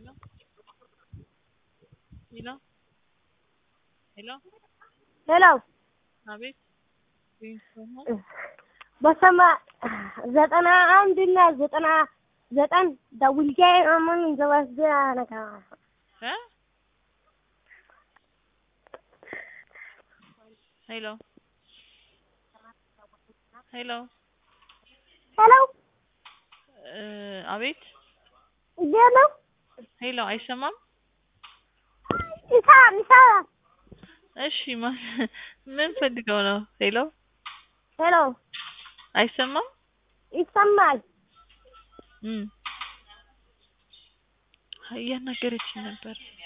Hello? Hello? Hello? ሄሎ አቤት ሪንግቶን ነው? በሰማ ዘጠና አንድ እና ዘጠና ዘጠኝ ደውልቼ ምን ዘወስድ ነካ እ ሄሎ ሄሎ ሄሎ እ አቤት እንዴት ነው? ሄሎ አይሰማም? ይሰማል ይሰማል። እሺ ማ- ምን ፈልገው ነው? ሄሎ ሄሎ አይሰማም? ይሰማል። እም እያናገረችኝ ነበር።